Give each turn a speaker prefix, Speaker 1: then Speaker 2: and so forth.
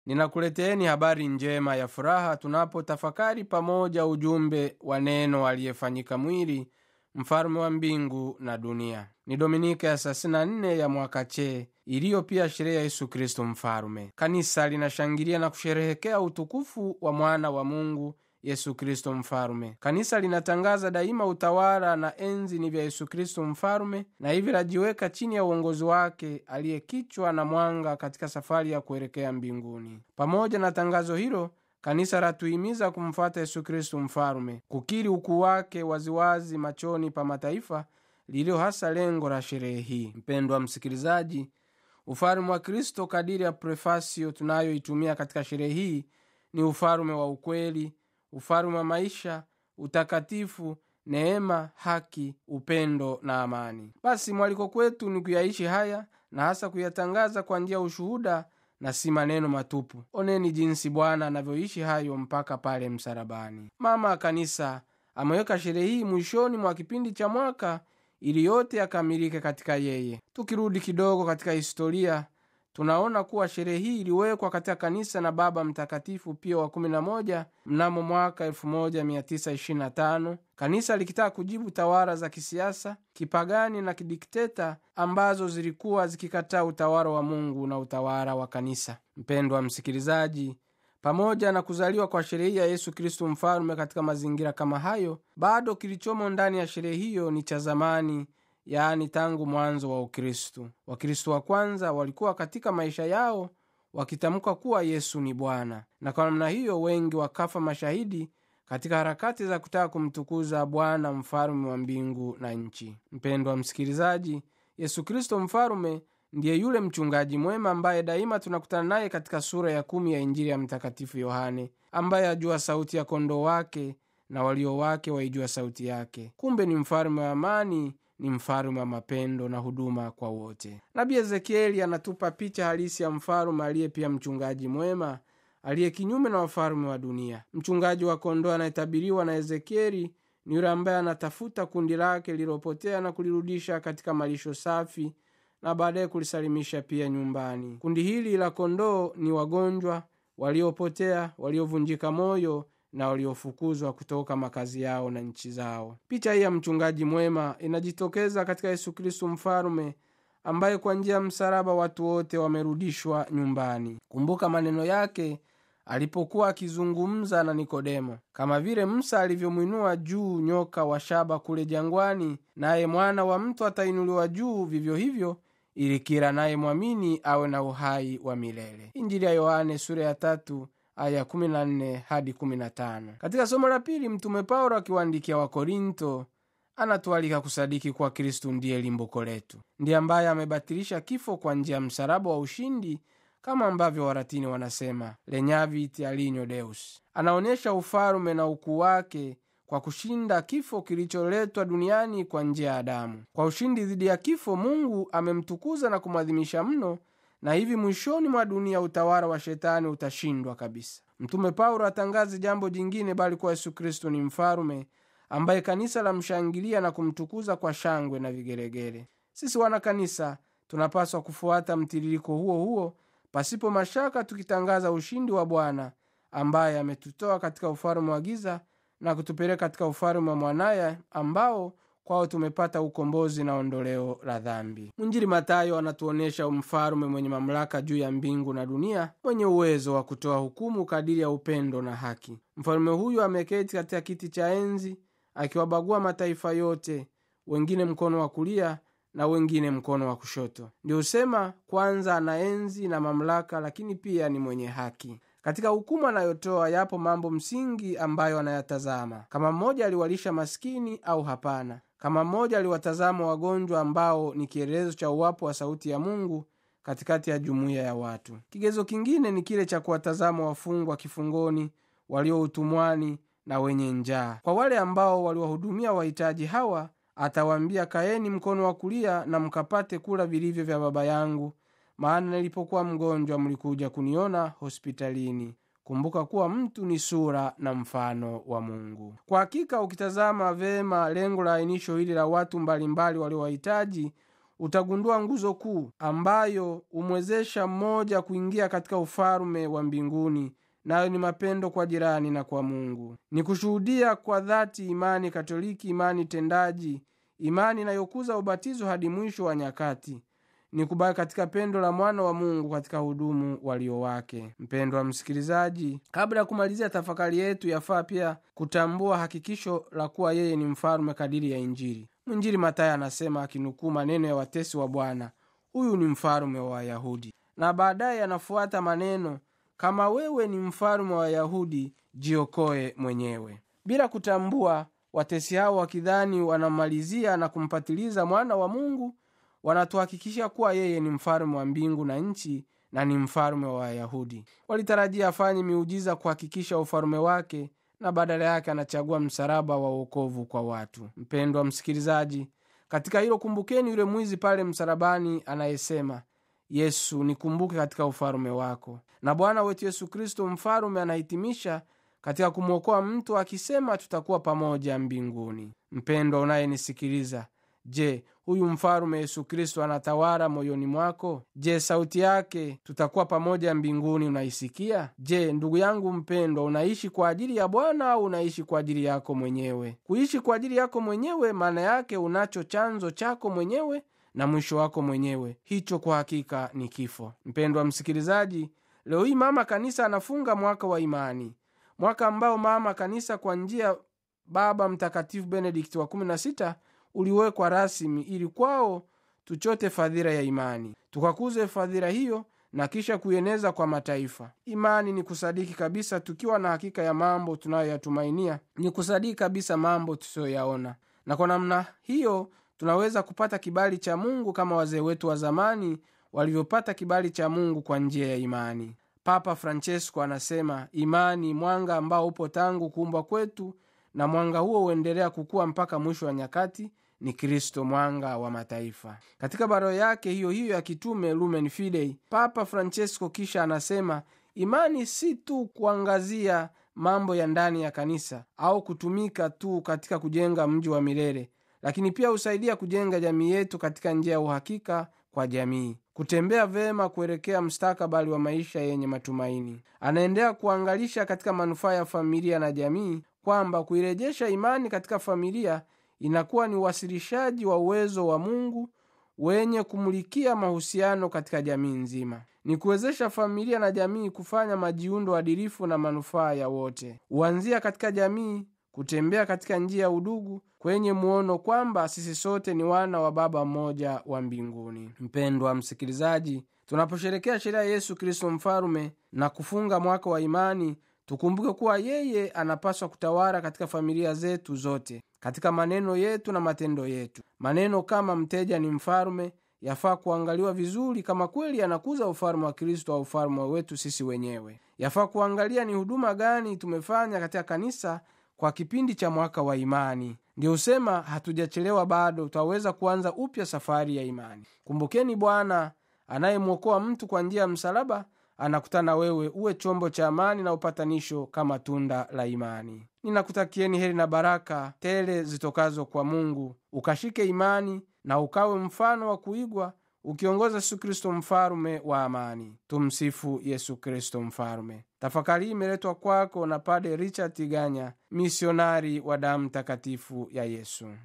Speaker 1: ninakuleteeni habari njema ya furaha tunapotafakari pamoja ujumbe wa neno aliyefanyika mwili mfalume wa mbingu na dunia ni dominika ya 34 ya mwaka che iliyo pia sherehe ya yesu kristo mfalume kanisa linashangilia na kusherehekea utukufu wa mwana wa mungu yesu kristo mfalume kanisa linatangaza daima utawala na enzi ni vya yesu kristo mfalume na hivi lajiweka chini ya uongozi wake aliyekichwa na mwanga katika safari ya kuelekea mbinguni pamoja na tangazo hilo kanisa latuhimiza kumfata yesu kristu mfalume kukiri ukuu wake waziwazi machoni pa mataifa lililo hasa lengo la sherehe hii mpendwa msikilizaji ufalume wa kristo kadiri ya prefasio tunayoitumia katika sherehe hii ni ufalume wa ukweli ufalume wa maisha utakatifu neema haki upendo na amani basi mwaliko kwetu ni kuyaishi haya na hasa kuyatangaza kwa njia ya ushuhuda na si maneno matupu oneni jinsi bwana anavyoishi hayo mpaka pale msalabani mama kanisa ameweka sherehe hii mwishoni mwa kipindi cha mwaka ili yote yakamilike katika yeye tukirudi kidogo katika historia tunaona kuwa sherehe hii iliwekwa katika kanisa na baba mtakatifu pio wa 11 mnamo mwaka 1925 kanisa likitaka kujibu tawala za kisiasa kipagani na kidikteta ambazo zilikuwa zikikataa utawala wa mungu na utawala wa kanisa mpendwa msikilizaji pamoja na kuzaliwa kwa sherehe ya yesu kristu mfalume katika mazingira kama hayo bado kilichomo ndani ya sherehe hiyo ni cha zamani yaani tangu mwanzo wa ukristu wakristu wa kwanza walikuwa katika maisha yao wakitamka kuwa yesu ni bwana na kwa namna hiyo wengi wakafa mashahidi katika harakati za kutaka kumtukuza bwana mfalume wa mbingu na nchi mpendwa msikilizaji yesu kristo mfalume ndiye yule mchungaji mwema ambaye daima tunakutana naye katika sura ya kumi ya injili ya mtakatifu yohane ambaye ajua sauti ya kondoo wake na walio wake waijua sauti yake kumbe ni mfalume wa amani ni mfalume wa mapendo na huduma kwa wote nabii ezekieli anatupa picha halisi ya mfalume aliye pia mchungaji mwema aliye kinyume na wafalume wa dunia mchungaji wa kondoo anayetabiriwa na ezekieli ni yule ambaye anatafuta kundi lake lililopotea na kulirudisha katika malisho safi na baadaye kulisalimisha pia nyumbani kundi hili la kondoo ni wagonjwa waliopotea waliovunjika moyo na waliofukuzwa kutoka makazi yao na nchi zao picha hii ya mchungaji mwema inajitokeza katika yesu kristu mfalume ambaye kwa njia ya msalaba watu wote wamerudishwa nyumbani kumbuka maneno yake alipokuwa akizungumza na nikodemo kama vile musa alivyomwinua juu nyoka wa shaba kule jangwani naye mwana wa mtu atainuliwa juu vivyo hivyo ili kila naye mwamini awe na uhai wa milele injili ya yohane sura ya tatu aya 14 hadi 15 katika somo la pili mtume paulo akiwaandikia wakorinto anatualika kusadiki kuwa kristu ndiye limbuko letu ndiye ambaye amebatilisha kifo kwa njia ya msalaba wa ushindi kama ambavyo waratini wanasema lenyavit alinyo deus anaonyesha ufalume na ukuu wake kwa kushinda kifo kilicholetwa duniani kwa njia ya adamu kwa ushindi dhidi ya kifo mungu amemtukuza na kumwadhimisha mno na hivi mwishoni mwa dunia utawala wa shetani utashindwa kabisa mtume paulo atangazi jambo jingine bali kuwa yesu kristo ni mfalume ambaye kanisa lamshangilia na kumtukuza kwa shangwe na vigelegele sisi wana kanisa tunapaswa kufuata mtiririko huo huo pasipo mashaka tukitangaza ushindi wa bwana ambaye ametutoa katika ufalume wa giza na kutupeleka katika ufalume wa mwanaye ambao kwao tumepata ukombozi na ondoleo la dhambi mwinjili matayo anatuonyesha mfalume mwenye mamlaka juu ya mbingu na dunia mwenye uwezo wa kutoa hukumu kadiri ya upendo na haki mfalume huyu ameketi katika kiti cha enzi akiwabagua mataifa yote wengine mkono wa kulia na wengine mkono wa kushoto ndio husema kwanza ana enzi na mamlaka lakini pia ni mwenye haki katika hukumu anayotoa yapo mambo msingi ambayo anayatazama kama mmoja aliwalisha maskini au hapana kama mmoja aliwatazama wagonjwa ambao ni kielelezo cha uwapo wa sauti ya mungu katikati ya jumuiya ya watu kigezo kingine ni kile cha kuwatazama wafungwa kifungoni walio utumwani na wenye njaa kwa wale ambao waliwahudumia wahitaji hawa atawaambia kaeni mkono wa kulia na mkapate kula vilivyo vya baba yangu maana nilipokuwa mgonjwa mlikuja kuniona hospitalini kumbuka kuwa mtu ni sura na mfano wa mungu kwa hakika ukitazama vema lengo la ainisho hili la watu mbalimbali waliowahitaji utagundua nguzo kuu ambayo humwezesha mmoja kuingia katika ufalume wa mbinguni nayo ni mapendo kwa jirani na kwa mungu ni kushuhudia kwa dhati imani katoliki imani tendaji imani inayokuza ubatizo hadi mwisho wa nyakati ni kubaki katika pendo la mwana wa mungu katika hudumu walio wake mpendo wa msikilizaji kabla ya kumalizia tafakari yetu yafaa pia kutambua hakikisho la kuwa yeye ni mfalume kadiri ya injili mwinjili matayo anasema akinukuu maneno ya watesi wa bwana huyu ni mfalume wa wayahudi na baadaye anafuata maneno kama wewe ni mfalume wa wayahudi jiokoe mwenyewe bila kutambua watesi hao wakidhani wanamalizia na kumpatiliza mwana wa mungu wanatuhakikishia kuwa yeye ni mfalume wa mbingu na nchi na ni mfalume wa wayahudi walitarajia afanye miujiza kuhakikisha ufalume wake na badala yake anachagua msalaba wa uokovu kwa watu mpendwa msikilizaji katika hilo kumbukeni yule mwizi pale msalabani anayesema yesu nikumbuke katika ufalume wako na bwana wetu yesu kristo mfalume anahitimisha katika kumwokoa mtu akisema tutakuwa pamoja mbinguni mpendwa unayenisikiliza je huyu mfalume yesu kristo anatawala moyoni mwako je sauti yake tutakuwa pamoja mbinguni unaisikia je ndugu yangu mpendwa unaishi kwa ajili ya bwana au unaishi kwa ajili yako mwenyewe kuishi kwa ajili yako mwenyewe maana yake unacho chanzo chako mwenyewe na mwisho wako mwenyewe hicho kwa hakika ni kifo mpendwa msikilizaji leo hii mama kanisa anafunga mwaka wa imani mwaka ambao mama kanisa kwa njia baba mtakatifu benedikti wa 16 uliwekwa rasmi ili kwao tuchote fadhila ya imani tukakuze fadhila hiyo na kisha kuieneza kwa mataifa imani ni kusadiki kabisa tukiwa na hakika ya mambo tunayoyatumainia ni kusadiki kabisa mambo tusiyoyaona na kwa namna hiyo tunaweza kupata kibali cha mungu kama wazee wetu wa zamani walivyopata kibali cha mungu kwa njia ya imani papa francesco anasema imani mwanga ambao upo tangu kuumbwa kwetu na mwanga huo huendelea kukua mpaka mwisho wa nyakati ni kristo mwanga wa mataifa katika barua yake hiyo hiyo ya kitume lumen fidei papa francesco kisha anasema imani si tu kuangazia mambo ya ndani ya kanisa au kutumika tu katika kujenga mji wa milele lakini pia husaidia kujenga jamii yetu katika njia ya uhakika kwa jamii kutembea vema kuelekea mstakabali wa maisha yenye matumaini anaendelea kuangalisha katika manufaa ya familia na jamii kwamba kuirejesha imani katika familia inakuwa ni uwasilishaji wa uwezo wa mungu wenye kumulikia mahusiano katika jamii nzima ni kuwezesha familia na jamii kufanya majiundo adilifu na manufaa ya wote huanzia katika jamii kutembea katika njia ya udugu kwenye muono kwamba sisi sote ni wana wa baba mmoja wa mbinguni mpendwa msikilizaji tunaposherekea shereha ya yesu kristo mfalume na kufunga mwaka wa imani tukumbuke kuwa yeye anapaswa kutawala katika familia zetu zote katika maneno yetu na matendo yetu maneno kama mteja ni mfalume yafaa kuangaliwa vizuri kama kweli anakuza ufalume wa kristo au ufalume wetu sisi wenyewe yafaa kuangalia ni huduma gani tumefanya katika kanisa kwa kipindi cha mwaka wa imani ndio husema hatujachelewa bado twaweza kuanza upya safari ya imani kumbukeni bwana anayemwokoa mtu kwa njia ya msalaba anakutana wewe uwe chombo cha amani na upatanisho kama tunda la imani ninakutakieni heri na baraka tele zitokazo kwa mungu ukashike imani na ukawe mfano wa kuigwa ukiongoza yesu kristo mfalume wa amani tumsifu yesu kristo mfalume tafakari hii imeletwa kwako na pade richard tiganya misionari wa damu takatifu ya yesu